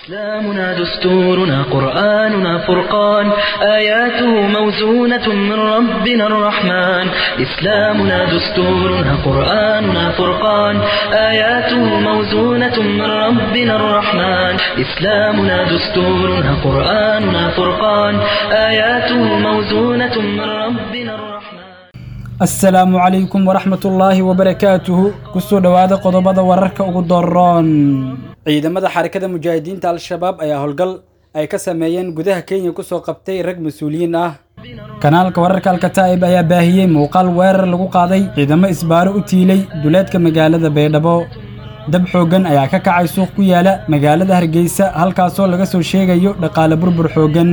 إسلامنا دستورنا قرآننا فرقان آياته موزونة من ربنا الرحمن إسلامنا دستورنا قرآننا فرقان آياته موزونة من ربنا الرحمن إسلامنا دستورنا قرآننا فرقان آياته موزونة من ربنا الرحمن asalaamu calaykum waraxmatullaahi wabarakaatuhu kusoo dhowaada qodobada wararka ugu doroon ciidamada xarakada mujaahidiinta al-shabaab ayaa howlgal ay ka sameeyeen gudaha kenya kusoo qabtay rag mas-uuliyiin ah kanaalka wararka alkataa'ib ayaa baahiyey muuqaal weerar lagu qaaday ciidamo isbaaro u tiilay duleedka magaalada baydhabo dab xooggan ayaa ka kacay suuq ku yaala magaalada hargeysa halkaasoo laga soo sheegayo dhaqaale burbur xooggan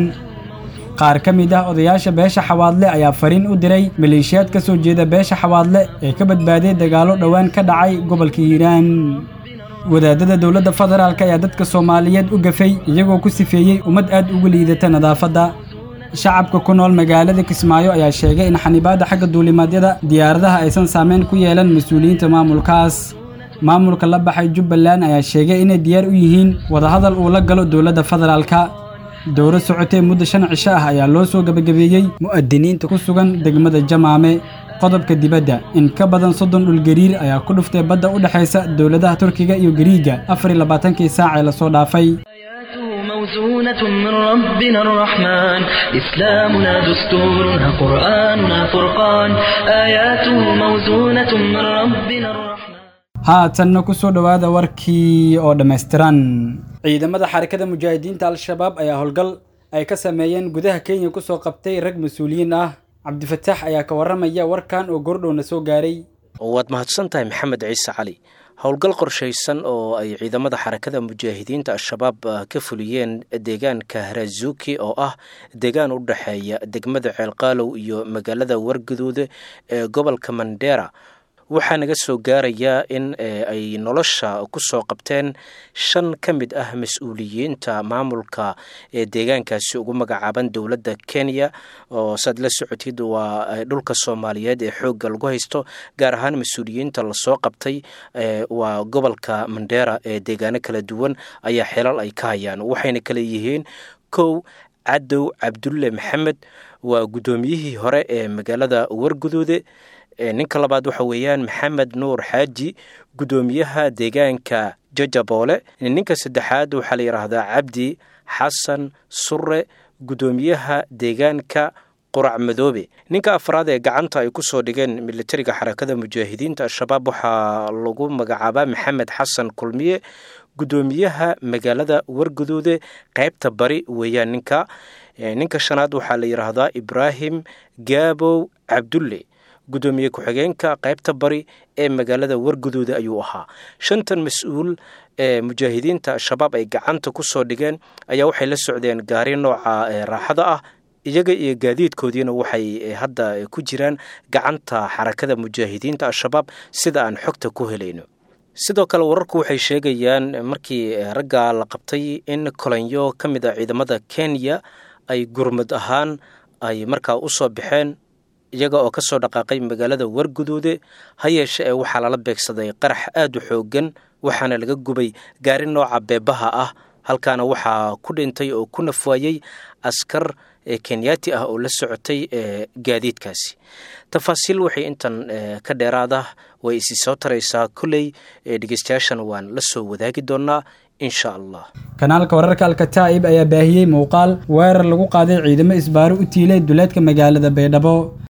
qaar ka mid ah odayaasha beesha xawaadle ayaa fariin u diray maleeshiyaad ka soo jeeda beesha xawaadle ee ka badbaaday dagaallo dhowaan ka dhacay gobolka hiiraan wadaadada dowladda federaalk ayaa dadka soomaaliyeed u gafay iyagoo ku sifeeyey ummad aad ugu liidata nadaafadda shacabka ku nool magaalada kismaayo ayaa sheegay in xanibaadda xagga duulimaadyada diyaaradaha aysan saameyn ku yeelan mas-uuliyiinta maamulkaas maamulka la baxay jubbaland ayaa sheegay inay diyaar u yihiin wadahadal uu la galo dowladda federaalka dowro socotee muddo shan cisho ah ayaa loo soo gebagabeeyey mu'adiniinta ku sugan degmada jamaame qodobka dibadda in ka badan soddon dhulgariir ayaa ku dhuftay badda u dhexaysa dowladaha turkiga iyo gariiga afar iyo labaatankii saac ee lasoo dhaafay آياته موزونة من ربنا الرحمن إسلامنا دستورنا قرآننا فرقان آياته موزونة من ربنا الرحمن haatanna ku soo dhowaada warkii oo dhammaystiran ciidamada xarakada mujaahidiinta al-shabaab ayaa howlgal ay ka sameeyeen gudaha kenya kusoo qabtay rag mas-uuliyiin ah cabdifataax ayaa ka warramaya warkan oo gordhowna soo gaaray waad mahadsan tahay maxamed ciise cali howlgal qorshaysan oo ay ciidamada xarakada mujaahidiinta al-shabaab ka fuliyeen deegaanka harazuki oo ah deegaan u dhexeeya degmada ceelqaalow iyo magaalada warguduude ee gobolka mandera waxaa naga soo gaarayaa in ay nolosha ku soo qabteen shan ka mid ah mas-uuliyiinta maamulka ee deegaankaasi ugu magacaaban dowladda kenya oo saad la socotid waa dhulka soomaaliyeed ee xoogga lagu haysto gaar ahaan mas-uuliyiinta lasoo qabtay waa gobolka mandera ee deegaano kala duwan ayaa xelal ay ka hayaan waxayna kale yihiin kow cadow cabdulle maxamed waa guddoomiyihii hore ee magaalada warguduude ninka labaad waxa weeyaan maxamed nuur xaaji guddoomiyaha deegaanka jajaboole ninka saddexaad waxaa la yidhaahdaa cabdi xasan surre guddoomiyaha deegaanka qurac madoobe ninka afraad ee gacanta ay kusoo dhigeen militariga xarakada mujaahidiinta al-shabaab waxaa lagu magacaabaa maxamed xasan kulmiye guddoomiyaha magaalada warguduude qaybta bari weeyaan ninka ninka shanaad waxaa la yidhaahdaa ibraahim gaabow cabdulle guddoomiye ku-xigeenka qaybta bari ee magaalada warguduuda ayuu ahaa shantan mas-uul ee mujaahidiinta al-shabaab ay gacanta ku soo dhigeen ayaa waxay la socdeen gaari nooca raaxada ah iyaga iyo gaadiidkoodiina waxay hadda ku jiraan gacanta xarakada mujaahidiinta al-shabaab sida aan xogta ku helayno sidoo kale wararku waxay sheegayaan markii ragga la qabtay in kolanyo ka mid a ciidamada kenya ay gurmud ahaan ay markaa u soo baxeen iyaga oo ka soo dhaqaaqay magaalada warguduude ha yeeshe ee waxaa lala beegsaday qarax aad u xooggan waxaana laga gubay gaari nooca beebaha ah halkaana waxaa ku dhintay oo ku nafwaayey askar kenyaati ah oo la socotay gaadiidkaasi tafaasiil waxay intan ka dheeraada way isi soo taraysaa kolley dhegeystayaashan waan la soo wadaagi doonaa insha allah kanaalka wararka alkataa'ib ayaa baahiyey muuqaal weerar lagu qaaday ciidamo isbaaro u tiilay duleedka magaalada baydhabo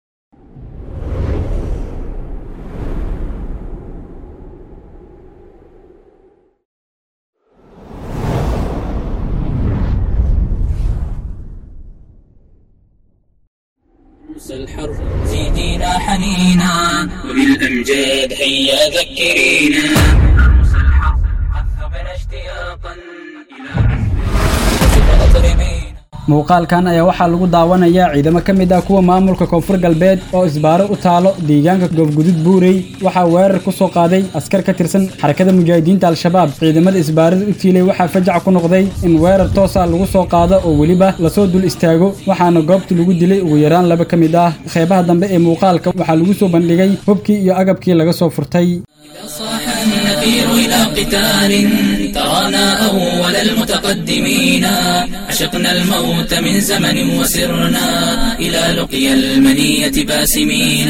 الحر زيدينا حنينا وبالأمجاد هيا ذكرينا عروس الحر قد ذبنا اشتياقا إلى عزم أطربينا muuqaalkan ayaa waxaa lagu daawanayaa ciidamo ka mid ah kuwa maamulka koonfur galbeed oo isbaaro u taalo deegaanka goobgudud buurey waxaa weerar ku soo qaaday askar ka tirsan xarakada mujaahidiinta al-shabaab ciidamada isbaarada u tiilay waxaa fajac ku noqday in weerar toosa lagu soo qaado oo weliba lasoo dul istaago waxaana goobta lagu dilay ugu yaraan laba ka mid ah qeybaha dambe ee muuqaalka waxaa lagu soo bandhigay hubkii iyo agabkii laga soo furtay إذا صاح نفير إلى قتال ترانا أول المتقدمين عشقنا الموت من زمن وسرنا إلى لقيا المنية باسمين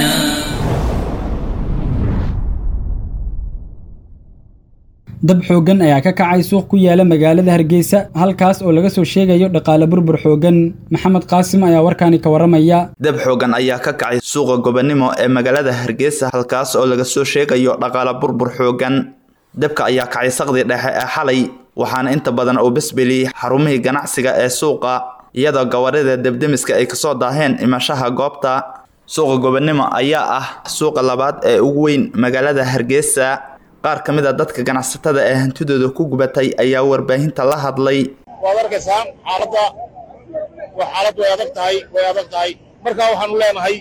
dab xooggan ayaa ka kacay suuq ku yaala magaalada hargeysa halkaas oo laga soo sheegayo dhaqaale burbur xooggan maxamed qaasim ayaa warkaani ka warramaya dab xooggan ayaa ka kacay suuqa gobonimo ee magaalada hargeysa halkaas oo laga soo sheegayo dhaqaale burbur xooggan dabka ayaa kacay saqdi dhexe ee xalay waxaana inta badan uu besbeliyey xarumihii ganacsiga ee suuqa iyadoo gawarida debdemiska ay kasoo daaheen imashaha goobta suuqa gobonimo ayaa ah suuqa labaad ee ugu weyn magaalada hargeysa qaar ka mid a dadka ganacsatada ee hantidooda ku gubatay ayaa warbaahinta la hadlay waad arkaysaan xaaladda xaalad way adag tahay way adag tahay markaa waxaanu leenahay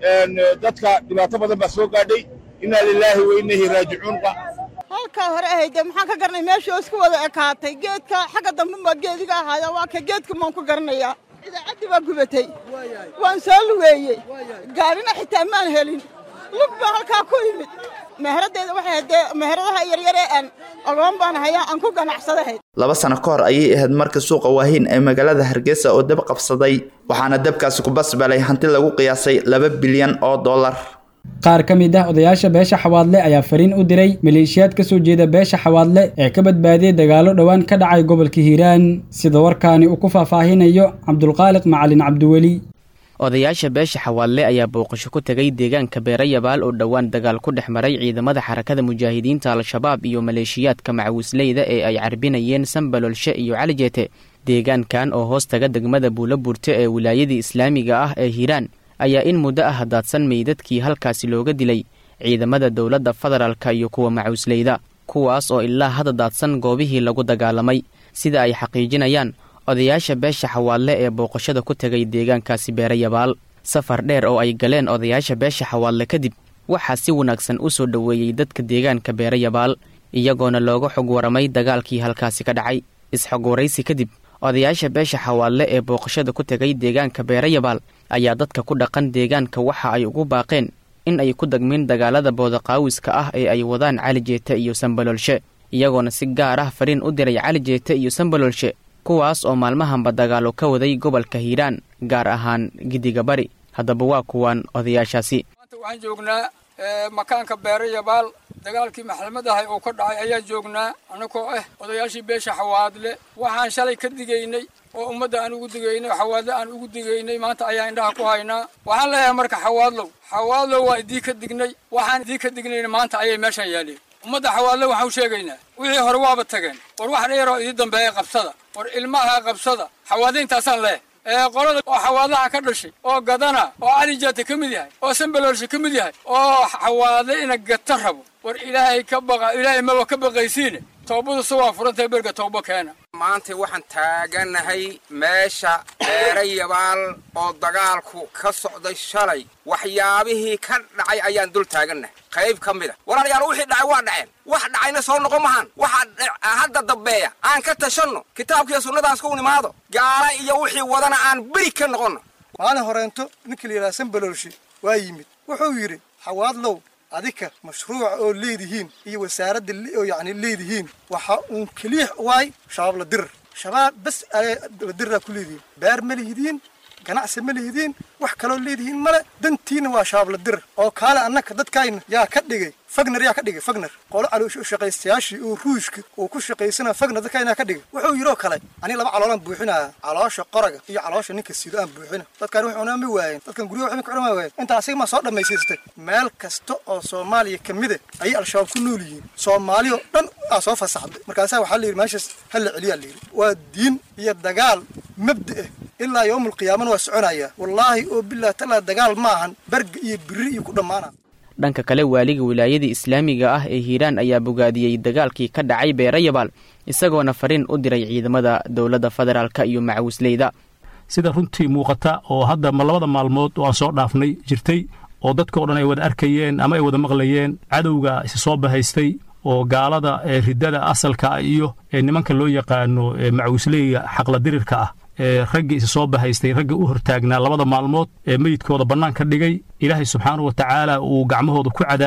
dadka dhibaato badan baa soo gaadhay innaa lilaahi wa innahi raajicuunqa halkaa hore ahayde maxaan ka garanay meeshii isku wada ekaatay geedka xagga dambe maa geediga ahaaya waa ka geedka maan ku garanayaa idaacaddii baa gubatay waan soo lugeeyey gaadhina xitaa maan helin lug baa halkaa ku yimid meheraddeeda waxay haddee meheradaha yaryar ee aan ogoon baan hayaa aan ku ganacsadahay laba sano ka hor ayay ahayd markii suuqa waahiin ee magaalada hargeysa oo dab qabsaday waxaana dabkaasi ku basbalay hanti lagu qiyaasay laba bilyan oo dollar qaar ka mid ah odayaasha beesha xawaadle ayaa fariin u diray maleeshiyaad ka soo jeeda beesha xawaadle ee ka badbaadiyey dagaallo dhowaan ka dhacay gobolka hiiraan sida warkaani uu ku faahfaahinayo cabdulqaaliq macalin cabdiweli odayaasha beesha xawaadle ayaa booqasho ku tegay deegaanka beerayabaal oo dhowaan dagaal ku dhex maray ciidamada xarakada mujaahidiinta al-shabaab iyo maleeshiyaadka macawisleyda ee ay carbinayeen sambalolshe iyo calijeete deegaankan oo hoos taga degmada buulaburte ee wilaayadii islaamiga ah ee hiiraan ayaa in muddo ah daadsan meydadkii halkaasi looga dilay ciidamada dowladda federaalka iyo kuwa macawisleyda kuwaas oo ilaa hadda daadsan goobihii lagu dagaalamay sida ay xaqiijinayaan odayaasha beesha xawaadle ee booqashada ku tegay deegaankaasi beerayabaal safar dheer oo ay galeen odayaasha beesha xawaadle kadib waxaa si wanaagsan u soo dhoweeyey dadka deegaanka beerayabaal iyagoona looga xog waramay dagaalkii halkaasi ka dhacay is-xog waraysi kadib odayaasha beesha xawaadle ee booqashada ku tegay deegaanka beerayabaal ayaa dadka ku dhaqan deegaanka waxa ay ugu baaqeen in ay ku dagmin dagaalada boodaqaawiska ah ee ay wadaan cali jeete iyo sambalolshe iyagoona si gaar ah fariin u diray cali jeete iyo sambalolshe kuwaas oo maalmahanba dagaalo ka waday gobolka hiiraan gaar ahaan gidiga bari haddaba waa kuwaan odayaashaasi maanta waxaan joognaa makaanka beerayabaal dagaalkii maxalmad ahay oo ka dhacay ayaan joognaa annagoo ah odayaashii beesha xawaadle waxaan shalay ka digaynay oo ummadda aan ugu digaynay oo xawaadle aan ugu digaynay maanta ayaa indhaha ku haynaa waxaan leeyahay marka xawaadlow xawaadlow waa idii ka dignay waxaan idii ka dignayna maanta ayay meeshaan yaaleen ummadda xawaadle waxaan u sheegaynaa wixii hore waaba tageen war wax dheeroo idii dambeeya qabsada war ilmaha qabsada xawaadlayntaasaan leeh ee qolada oo xawaadlaha ka dhashay oo gadana oo calijaata ka mid yahay oo sambaloolsha ka mid yahay oo xawaadle ina gata rabo war ilaahay ka baqa ilaahay maba ka baqaysiine toobadu se waa furantahay berga toobo keena maanta waxaan taaganahay meesha beerayabaal oo dagaalku ka socday shalay waxyaabihii ka dhacay ayaan dul taagannahay qayb ka mid a walaalayaal wixii dhacay waa dhaceen wax dhacayna soo noqon mahaan waxa hadda dambeeya aan ka tashanno kitaabkiiyo sunnadaas ku nimaado gaala iyo wixii wadana aan beri ka noqonno maalin horeento ninkii la yidhaha sambaloolshi waa yimid wuxuu yidhi xawaadlow adika mashruuca oo leedihiin iyo wasaaradda oo yacni leedihiin waxa uun keliya waay shabaab la dirir shabaab bas la diriraa ku leedihiin beer ma lihidiin ganacsi ma lihidiin wax kaloo leedihiin male dantiina waa shabaab la dirir oo kaale annaka dadkayna yaa ka dhigay fagner yaa ka dhigay fagner qolo shaqaystayaashii oo ruushka uu ku shaqaysana fagner dadkayna ka dhigay wuxuu yidhoo kale aniga laba caloolaan buuxinaya caloosha qoraga iyo caloosha ninka sido aan buuxina dadkan wax cunaa ma waayeen dadkan guryaha waxba ka cunaa waayeen inta asiga maa soo dhammaysiistay meel kasta oo soomaaliya ka mida ayay al-shabaab ku nool yihiin soomaali oo dhan aa soo fasaxday markaasaa waxaa layidhi meeshaas ha la celiyaa layidhi waa diin iyo dagaal mabda ah ilaa yowmul qiyaamana waa soconayaa wallaahi oo bilah talaa dagaal maahan berga iyo biri iyo ku dhammaana dhanka kale waaliga wilaayada islaamiga ah ee hiiraan ayaa bogaadiyey dagaalkii ka dhacay beerayabaal isagoona fariin u diray ciidamada dowladda federaalka iyo macawisleyda sida runtii muuqata oo hadda ma labada maalmood oo aan soo dhaafnay jirtay oo dadkao dhan ay wada arkayeen ama ay wada maqlayeen cadowga isi soo bahaystay oo gaalada ee riddada asalka iyo ee nimanka loo yaqaano macawisleyga xaqla dirirka ah ee raggii isa soo bahaystay ragga u hortaagnaa labada maalmood ee meyidkooda bannaan ka dhigay ilaahay subxaanahu wa tacaala uu gacmahooda ku cadaabay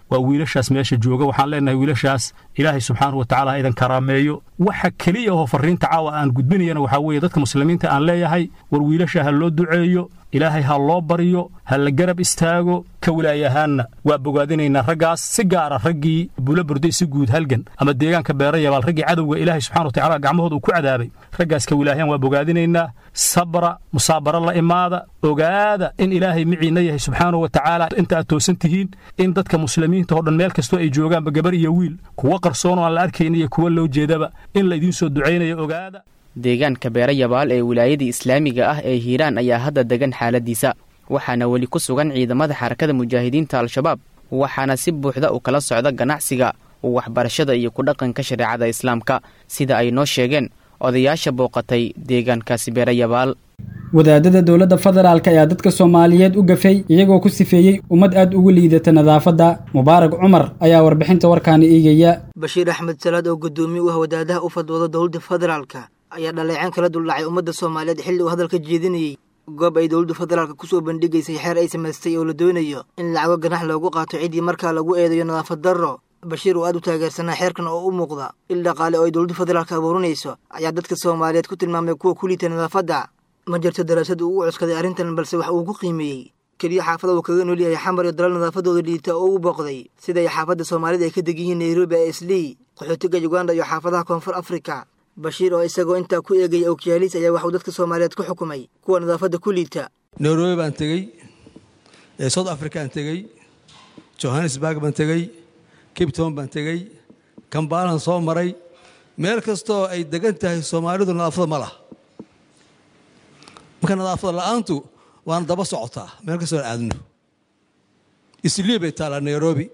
waa wiilashaas meesha jooga waxaan leenahay wiilashaas ilaahay subxaanahu wa tacaala ha idan karaameeyo waxa keliya oo farriinta caawa aan gudbinayana waxaa weeye dadka muslimiinta aan leeyahay war wiilasha ha loo duceeyo ilaahay ha loo baryo ha la garab istaago ka wilaayahaanna waa bogaadinaynaa raggaas si gaara raggii bula burday si guud halgan ama deegaanka beera yabaal raggii cadowga ilaahay subxana wa tacala gacmahooda uu ku cadaabay raggaas ka wilaayahan waa bogaadinaynaa sabra musaabaro la imaada ogaada in ilaahay miciinna yahay subxaanahu wa tacaala inta aad toosan tihiin in dadka muslimiinta oo dhan meel kastoo ay joogaanba gabar iyo wiil kuwa qarsoon oo aan la arkayn iyo kuwa loo jeedaba in la idiin soo ducaynayo ogaada deegaanka beera yabaal ee wilaayada islaamiga ah ee hiiraan ayaa hadda degan xaaladiisa waxaana weli ku sugan ciidamada xarakada mujaahidiinta al-shabaab waxaana si buuxda u kala socda ganacsiga waxbarashada iyo ku dhaqanka shareecada islaamka sida ay noo sheegeen odayaasha booqatay deegaankaasi beera yabaal wadaadada dowladda federaalk ayaa dadka soomaaliyeed u gafay iyagoo ku sifeeyey ummad aad ugu liidata nadaafadda mubaarag cumar ayaa warbixinta warkaani eegaya bashiir axmed salaad oo guddoomiye u ah wadaadaha u fadwooda dowladda federaalka ayaa dhaleeceen kala duldhacay ummadda soomaaliyeed xilli uu hadalka jeedinayey goob ay dowladda federaalka kusoo bandhigaysay xeer ay samaystay oo la doonayo in lacago ganax loogu qaato ciddii markaa lagu eedayo nadaafad darro bashiir oo aad u taageersanaa xeerkan oo u muuqda il dhaqaale oo ay dowladda federaalka abuurinayso ayaa dadka soomaaliyeed ku tilmaamay kuwa ku liita nadaafadda ma jirto daraasad uu u cuskaday arrintan balse wax uu ku qiimeeyey keliya xaafada uu kaga nool yahay xamar iyo dalal nadaafadooda liita oo u booqday siday xaafadda soomaalida ay ka deg yihiin nairobi ee islii qaxootiga uganda iyo xaafadaha koonfur afrika bashiir oo isagoo intaa ku eegaya okiyaaliis ayaa waxuu dadka soomaaliyeed ku xukumay kuwa nadaafadda ku liita nairobi baan tegey south african tegey johannesburg baan tegey cape town baan tegey kambaalan soo maray meel kastoo ay degan tahay soomaalidu nadaafada ma laha marka nadaafada la'aantu waana daba socotaa meel kastoo aan aadno islii bay taallaa nairobi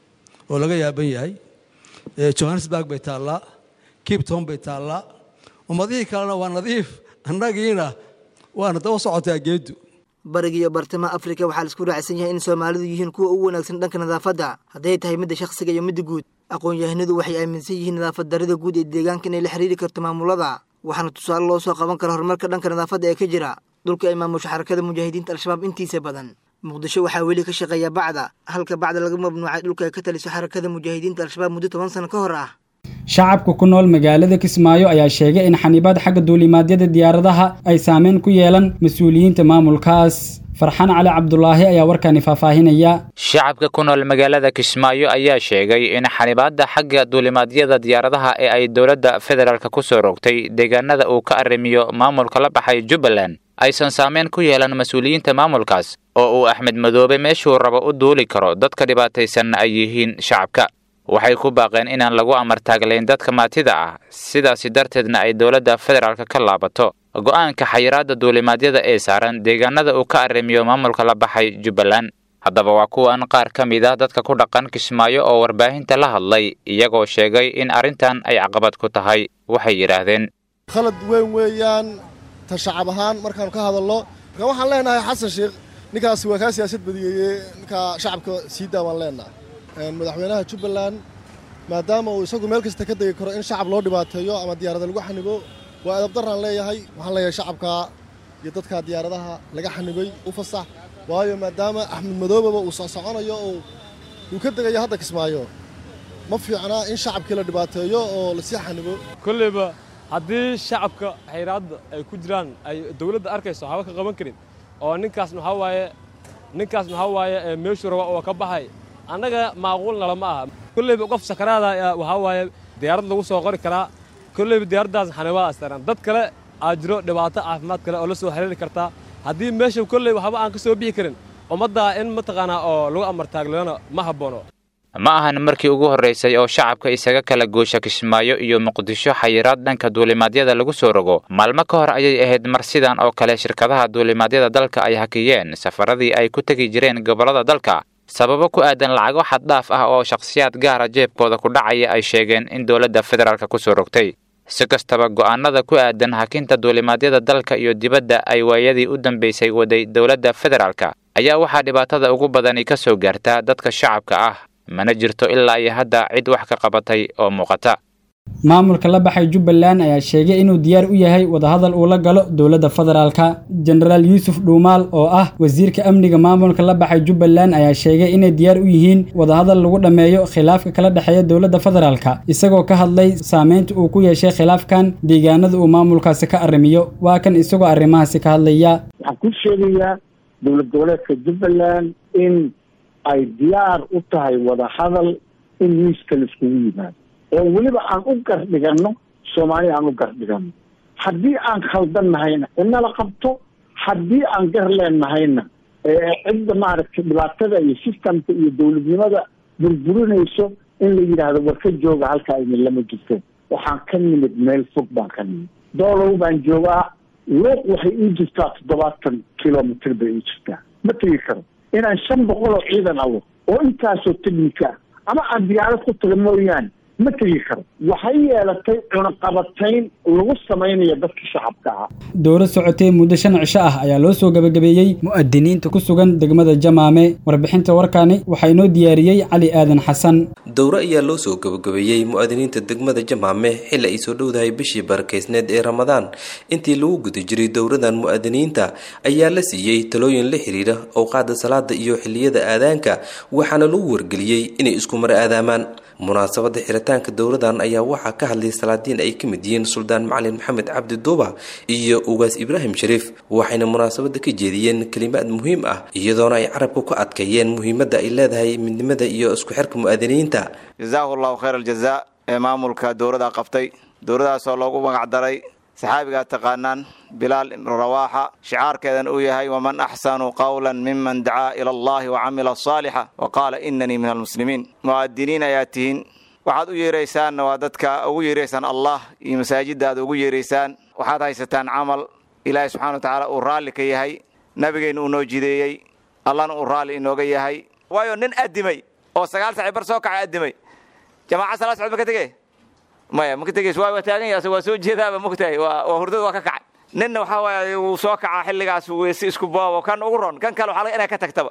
oo laga yaaban yahay johannesburg bay taallaa cape town bay taallaa ummadihii kalena waa nadiif annagiina waana daba socotaa geeddu bariga iyo bartamaha afrika waxaa laisku raacsan yahay in soomaalidu yihiin kuwa ugu wanaagsan dhanka nadaafadda hadday tahay midda shakhsiga iyo midda guud aqoon-yahanadu waxay aaminsan yihiin nadaafad darrida guud ee deegaanka inay la xiriiri karto maamulada waxaana tusaale loo soo qaban kara horumarka dhanka nadaafadda ee ka jira dhulka ay maamusho xarakada mujaahidiinta al-shabaab intiisa badan muqdisho waxaa weli ka shaqeeya bacda halka bacda laga mamnuucay dhulka ay ka taliso xarakada mujaahidiinta al-shabaab muddo toban sano ka hor ah shacabka ku nool magaalada kismaayo ayaa sheegay in xanibaad xagga duulimaadyada diyaaradaha ay saameyn ku yeelan mas-uuliyiinta maamulkaas farxaan cali cabdulaahi ayaa warkaani faahfaahinaya shacabka ku nool magaalada kismaayo ayaa sheegay in xanibaadda xagga duulimaadyada diyaaradaha ee ay dowladda federaalk ku soo rogtay deegaanada uu ka arrimiyo maamulka la baxay jubbaland aysan saameyn ku yeelan mas-uuliyiinta maamulkaas oo uu axmed madoobe meeshuu rabo u duuli karo dadka dhibaataysanna ay yihiin shacabka waxay ku baaqeen inaan lagu amartaaglayn dadka maatida ah sidaasi darteedna ay dowladda federaalk ka laabato go'aanka xayiraadda duulimaadyada ee saaran deegaanada uu ka arrimiyo maamulka la baxay jubbaland haddaba waa kuwan qaar ka mid ah dadka ku dhaqan kismaayo oo warbaahinta la hadlay iyagoo sheegay in arrintan ay caqabad ku tahay waxay yidhaahdeen khalad weyn weeyaan ta shacab ahaan markaanu ka hadalno marka waxaan leenahay xasan sheekh ninkaasi waa kaa siyaasad badiyeeye ninkaa shacabka sii daa baan leenahay madaxweynaha jubbaland maadaama uu isagu meel kasta ka degi karo in shacab loo dhibaateeyo ama diyaarada lagu xanibo waa edabdaraan leeyahay waxaan leeyahay shacabka iyo dadka diyaaradaha laga xanibay u fasax waayo maadaama axmed madoobaba uu socsoconayo oo uu ka degayo hadda kismaayo ma fiicnaa in shacabkii la dhibaateeyo oo lasii xanibo kolleyba haddii shacabka xayraadda ay ku jiraan ay dowladda arkayso haba ka qaban karin oo ninkaas maxaa waaye ninkaas maxaa waaye meeshuu raba oo ka baxay annaga maaquul nalama aha kolleyba qof sakaraada waxaa waaye diyaarad lagu soo qori karaa kolleyba diyaaraddaas xanibaad astaran dad kale aa jiro dhibaato caafimaad kale oo la soo xiriiri kartaa haddii meesha kolley waxba aan ka soo bixi karin ummaddaa in mataqaanaa oo lagu amartaaglana ma habboono ma ahan markii ugu horraysay oo shacabka isaga kala goosha kismaayo iyo muqdisho xayiraad dhanka duulimaadyada lagu soo rogo maalmo ka hor ayay ahayd mar sidan oo kale shirkadaha duulimaadyada dalka ay hakiyeen safaradii ay ku tegi jireen gobollada dalka sababo ku aadan lacago xaddhaaf ah oo shakhsiyaad gaara jeebkooda ku dhacaya ay sheegeen in dowladda federaalk ku soo rogtay si kastaba go'aanada ku aadan hakinta duulimaadyada dalka iyo dibadda ay waayadii u dambaysay waday dowladda federaalka ayaa waxaa dhibaatada ugu badani ka soo gaartaa dadka shacabka ah mana jirto ilaa iyo hadda cid wax ka qabatay oo muuqata maamulka la baxay jubbaland ayaa sheegay inuu diyaar u yahay wadahadal uu la galo dowladda federaalka jenaraal yuusuf dhuumaal oo ah wasiirka amniga maamulka la baxay jubbaland ayaa sheegay inay diyaar u yihiin wadahadal lagu dhammeeyo khilaafka kala dhexeeya dowladda federaalka isagoo ka hadlay saameynta uu ku yeeshay khilaafkan deegaanada uu maamulkaasi ka arrimiyo waa kan isagoo arrimahaasi ka hadlaya waxaan ku sheegayaa dowlad goboleedka jubbaland in ay diyaar u tahay wadahadal in miiska laiskugu yimaado oo weliba aan u gardhiganno soomaali aan u gardhiganno haddii aan khaldan nahayna inala qabto haddii aan gar leennahayna cidda maaragtay dhibaatada iyo systemka iyo dowladnimada burburinayso in la yidhaahdo war ka jooga halkaa idin lama jirteen waxaan ka nimid meel fog baan ka nimid doolow baan joogaa luuq waxay ii jirtaa toddobaatan kilomitr bay ii jirtaa ma tegi karo inaan shan boqol oo ciidan awo oo intaasoo technika ah ama aan diyaarad ku taga mooyaane ma tegi karo waxay yeelatay cunaqabatayn lagu samaynayo dadka shacabka ah dowlad socotay muddo shan cisho ah ayaa loo soo gabagabeeyey mu'adiniinta ku sugan degmada jamaame warbixinta warkaani waxaa inoo diyaariyey cali aadan xasan dowro ayaa loo soo gabagabeeyey mu'adiniinta degmada jamaame xilli ay soo dhowdahay bishii barakaysneed ee ramadaan intii lagu guda jiray dowradan mu'adiniinta ayaa la siiyey talooyin la xiriira owqaada salaada iyo xilliyada aadaanka waxaana lagu wargeliyey inay isku mar aadaamaan munaasabada xiritaanka dowladan ayaa waxaa ka hadlay salaadiin ay ka mid yihiin suldaan macalin maxamed cabdi duuba iyo ugaas ibraahim shariif waxayna munaasabada ka jeediyeen kelimaad muhiim ah iyadoona ay carabka ku adkeeyeen muhiimadda ay leedahay midnimada iyo isku xirka mu'adiniinta jazaahu llahu khayr aljazaa ee maamulka dowladda qabtay dowladaasoo loogu magac daray saxaabigaa taqaanaan bilaal rawaaxa shicaarkeedan uu yahay waman axsanu qawla miman dacaa ila allahi wacamila saalixa wa qaala inanii min almuslimiin mu'adiniin ayaa tihiin waxaad u yeeraysaanna waa dadka ugu yeeraysaan allah iyo masaajidda aad ugu yeeraysaan waxaad haysataan camal ilaahay subxana wa tacaala uu raalli ka yahay nabigeenna uu noo jideeyey allahna uu raalli inooga yahay waayo nin addimay oo sagaal saaci bar soo kacay addimay jamaaca salaa socod ma ka tegey maya maka tegeys waa taagan yahay waa soo jeedaaba mogtahay waa waa hurdada waa ka kacay ninna waxaa waaye wuu soo kacaa xilligaas weyse isku boobo kan ugu ron kan kale waxaa laga inay ka tagtaba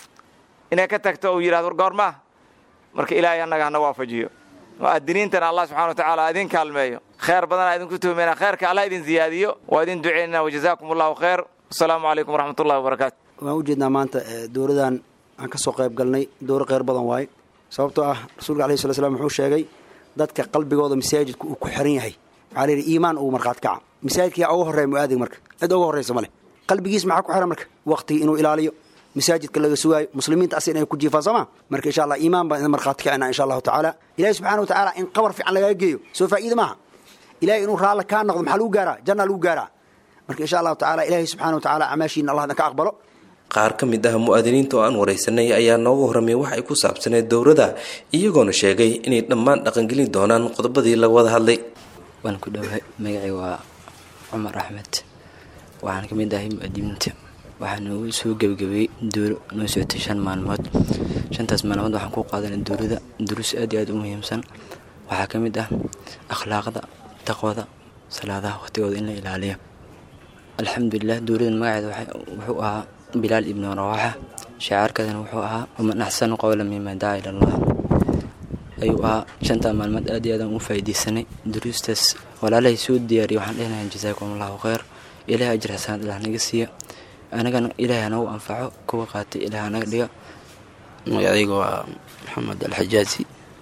inay ka tagto uu yidhahdo goormaa marka ilaahay annaga hana waafajiyo mu'adiniintana allah subxana wa tacaala idin kaalmeeyo kheer badanaa idinku tuhmeyna kheerka allah idin ziyaadiyo waa idin duceynana wajazaakum allahu khayr wasalaamu calaykum waraxmatullahi wabarakaatu waan u jeednaa maanta dowladan aan ka soo qayb galnay dowro kheyr badan waaye sababtoo ah rasuulka alayhi sala slam wuxuu sheegay dadka qalbigooda masaajidka uu ku xiran yahay waxaa la yidhi iimaan ugu markhaati kaca masaajidka yaa uga horreeya mu'aadig marka cid uga horraysa ma leh qalbigiis maxaa ku xiran marka waqtigii inuu ilaaliyo masaajidka laga sugaayo muslimiinta asi inay ku jiifaan sooma marka insha allah iimaan baan idin markhaati kacina insha allahu tacaala ilahi subxana wa tacaala in qabar fiican lagaga geeyo soo faa'iida maaha ilahay inuu raalla kaa noqdo maxaa lagu gaaraa janna lagu gaaraa marka insha allahu tacaala ilahi subxana wa tacaala camaashiina allah idin ka aqbalo qaar ka mid ah mu'aadiniinta oo aan waraysanay ayaa nooga horramay wax ay ku saabsaneed dowladda iyagoona sheegay inay dhammaan dhaqangelin doonaan qodobadii laga wada hadlay waan ku dhowahay magacii waa cumar axmed waxaan ka mid ahay mu'aadiniinta waxaa noogu soo gebagabeeyey dowlo noo socotay shan maalmood shantaas maalmood waxaan ku qaadanay dowlada duruus aad iyo aad u muhiimsan waxaa ka mid ah akhlaaqda taqwada salaadaha waqtigooda in la ilaaliyo alxamdulilah dowladan magaceeda wuxuu ahaa bilaal ibnu rawaaxa shacaarkeedana wuxuu ahaa waman axsanu qowla mima dacaa ila allah ayuu ahaa shantaa maalmood aad iyo aadaan u faa'iidaysanay duruustaas walaalahay soo diyaariyay waxaan dhehnayaa jazaakum allahu khayr ilaahay ajir xasanaad ilaah naga siiya anagana ilaahay hanagu anfaco kuwa qaatay ilaah hanaga dhiga magacayga waa maxamed alxajaazi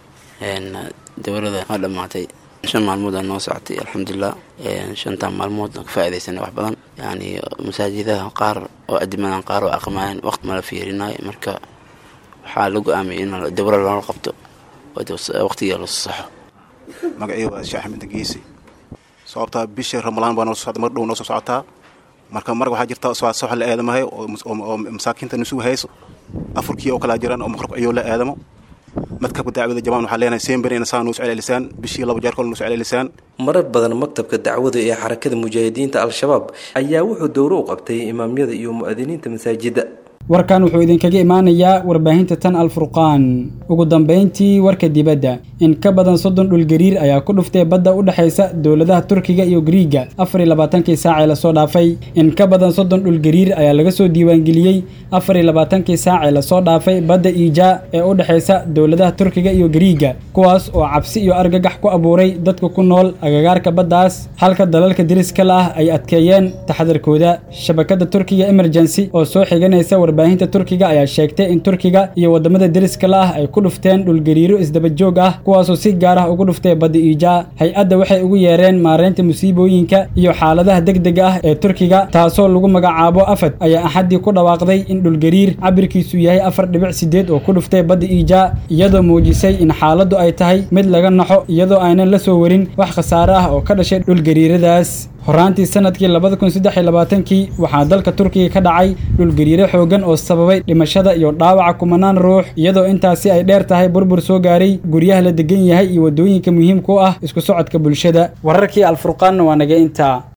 dowlada waa dhammaatay shan maalmood aa noo socotay alxamdulilah shantaa maalmood ka faa'iidaysanay wax badan yani masaajidaha qaar oo adimadan qaar oo aqmaayeen waqti mala fiirinayo marka waxaa la go-aamiyay in dowla loola qabto waqtiga la saxo magacii waa sheekh axmed geesi sababtaa bisha ramalaan baa noo socda mar dhow noo soo socotaa marka marka waxaa jirta sox la aadamahay oo masaakiinta nusugu hayso afurkii oo kalaa jiraan oo maqrabka ayuu la aadamo madkabka dacwada jamaan waxaa leenahay sember ina saa nuu socelelisaan bishii laba jeer kol nuu socelelisaan marar badan maktabka dacwada ee xarakada mujaahidiinta al-shabaab ayaa wuxuu dowro u qabtay imaamyada iyo mu'adiniinta masaajidda warkan wuxuu idinkaga imaanayaa warbaahinta tan alfurqaan ugu dambayntii warka dibadda in ka badan soddon dhulgariir ayaa ku dhuftay badda u dhexaysa dowladaha turkiga iyo griiga afar iyo labaatankii saac ee lasoo dhaafay in ka badan soddon dhulgariir ayaa laga soo diiwaangeliyey afar iyo labaatankii saac ee lasoo dhaafay badda iija ee u dhexaysa dowladaha turkiga iyo griiga kuwaas oo cabsi iyo argagax ku abuuray dadka ku nool agagaarka baddaas halka dalalka deriska la ah ay adkeeyeen taxadarkooda shabakada turkiga emergency oo soo xiganaysa warbaahinta turkiga ayaa sheegtay in turkiga iyo wadamada deriska la ah ay ku dhufteen dhulgariiro isdaba joog ah kuwaasoo si gaar ah ugu dhuftay badda iija hay-adda waxay ugu yeereen maareynta musiibooyinka iyo xaaladaha degdega ah ee turkiga taasoo lagu magacaabo afad ayaa axaddii ku dhawaaqday in dhulgariir cabirkiisu yahay afar dhibic sideed oo ku dhuftay badda iija iyadoo muujisay in xaaladdu ay tahay mid laga naxo iyadoo aynan la soo warin wax khasaare ah oo ka dhashay dhulgariiradaas horaantii sanadkii labada kun saddex iyo labaatankii waxaa dalka turkiga ka dhacay dhulgariiro xoogan oo sababay dhimashada iyo dhaawaca kumanaan ruux iyadoo intaasi ay dheer tahay burbur soo gaaray guryaha la degan yahay iyo waddooyinka muhiimka u ah isku socodka bulshada wararkii alfurqaanna waa naga intaa